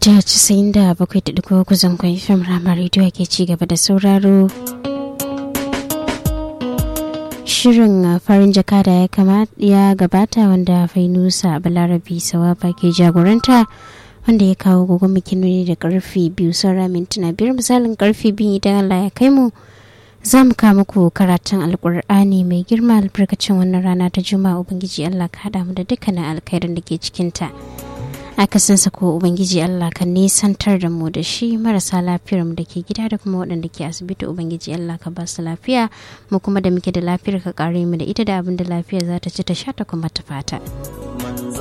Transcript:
mita 97.3 zangon fim rama rediyo ke ci gaba da sauraro shirin farin jaka da ya gabata wanda fainusa balarabi sawaba ke jagoranta wanda ya kawo gogon bikin da karfe biyu saura mintuna biyar misalin karfe biyu idan allah ya kai mu za mu kawo muku karatun alkur'ani mai girma albarkacin wannan rana ta juma'a ubangiji allah ka haɗa mu da dukkanin alkhairin da ke cikinta akasinsa ko ubangiji allah ka nisantar da mu da shi marasa lafiyar mu da ke gida da kuma waɗanda ke asibiti ubangiji allah ka ba su lafiya mu kuma da muke da lafiyar ka kare mu da ita da abin da lafiya za ta ci ta sha ta kuma ta fata